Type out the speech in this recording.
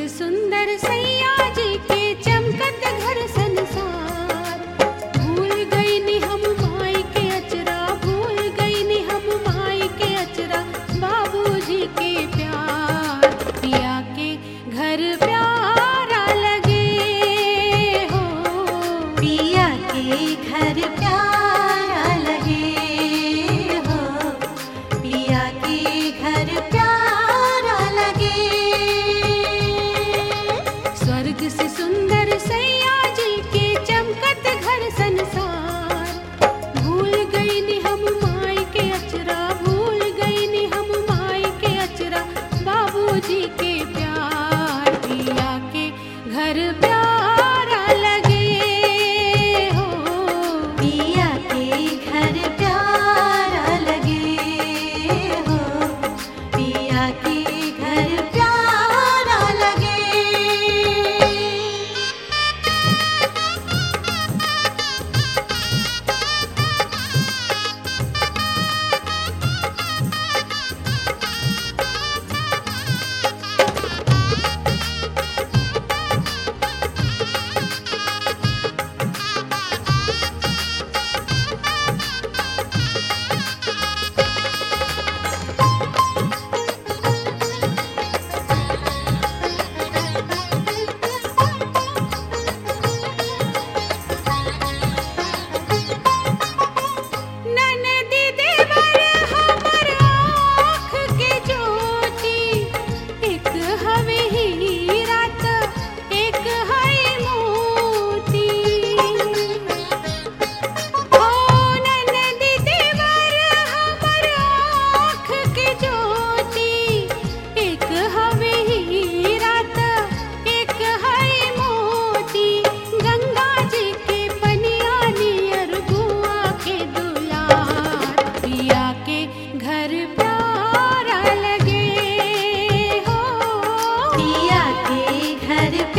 से सुंदर सैया जी के चमकत घर संसार भूल गई नी हम माई के अचरा भूल गई नी हम माई के अचरा बाबूजी के प्यार पिया के घर प्यारा लगे हो पिया के घर प्यारा लगे हो पिया के घर प्यारा लगे स्वर्ग से सुंदर सैया जी के चमकत घर संसार भूल गई नी हम माई के अचरा भूल गई नी हम माई के अचरा बाबूजी के प्यार पिया के घर प्यारा लगे हो पिया के घर प्यारा लगे हो पिया के घर प्यारा लगे ननदी देवर हमर आँख के ज्योति एक हवे हीरा त एक है मोती ओ ननदी देवर हमर आँख के ज्योति एक हवे हीरा त एक है मोती गंगा जी के पनिया नियर गुआ के दुलार पिया के घर प्यारा लगे हो पिया के घर